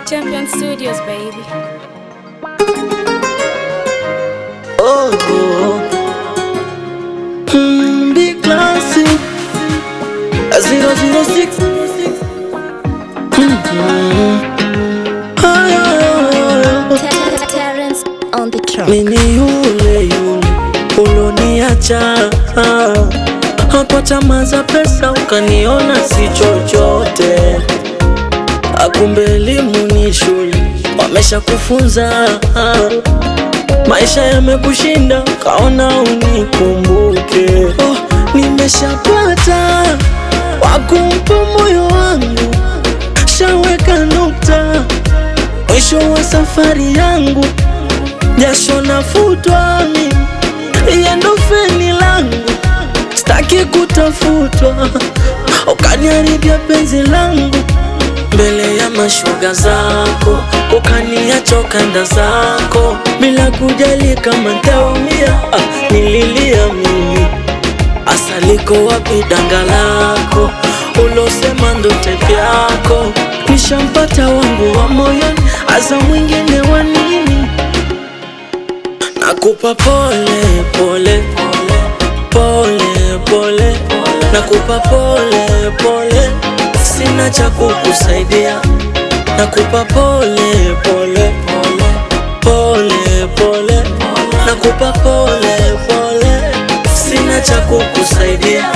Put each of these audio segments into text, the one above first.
Champion Studios, baby. Oh, oh. Mm, big classic. A zero zero six. Mhm. Ay, ay, ay, ay. Terrence on the track. Mimi yule yule uloniacha hapa tamaa za pesa ukaniona si chochote, akumbe elimu ni shule, wamesha kufunza maisha yamekushinda, kaona unikumbuke. Oh, nimeshapata wakumpa moyo wangu, shaweka nukta, mwisho wa safari yangu jasho nafutwa mimi, yendo feni langu, staki kutafutwa, ukaniharibia penzi langu mbele ya mashoga zako, ukaniacha ukanda zako bila kujali kama ntaumia. Ah, nililia mimi, asaliko wapi danga lako ulosema ndo tepe yako, nishampata wangu wa moyoni, asa mwingine wa nini? Nakupa pole pole pole pole, nakupa pole pole, sina cha kukusaidia. Nakupa pole pole pole pole, nakupa pole pole, sina cha kukusaidia.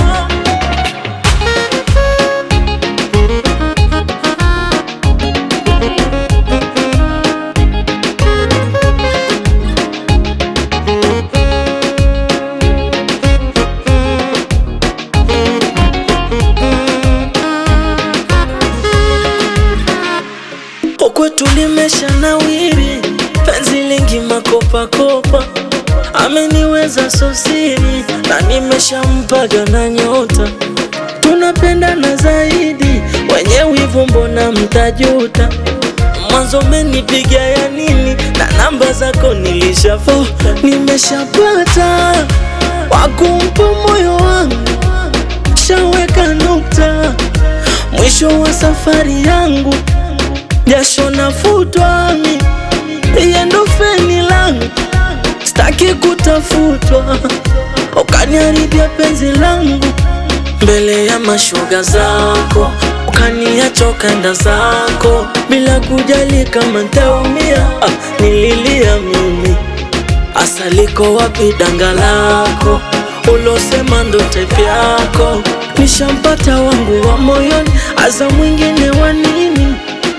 Kwetu limesha nawiri, penzi lingi makopakopa, ameniweza sosiri na nimeshampaga na nyota, tunapendana zaidi, wenye wivu mbona mtajuta? Mwanzo menipiga ya nini na namba zako nilishafo, nimeshapata wakumpa moyo wangu, shaweka nukta, mwisho wa safari yangu jasho nafutwa mimi, yendo feni langu, staki kutafutwa, ukaniharibia penzi langu mbele ya mashoga zako, ukaniacha ukanda zako bila kujali kama ntaumia. Ah, nililia mimi, asaliko wapi danga lako ulosema ndo tepe yako, nishampata wangu wa moyoni, aza mwingine wa nini?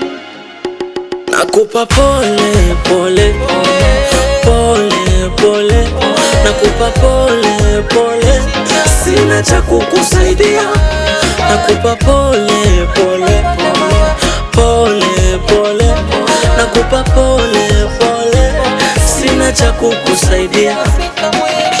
Nakupa pole pole pole pole, nakupa pole pole, sina cha kukusaidia. Nakupa pole pole pole pole, nakupa pole pole, sina cha kukusaidia. Afrika mwema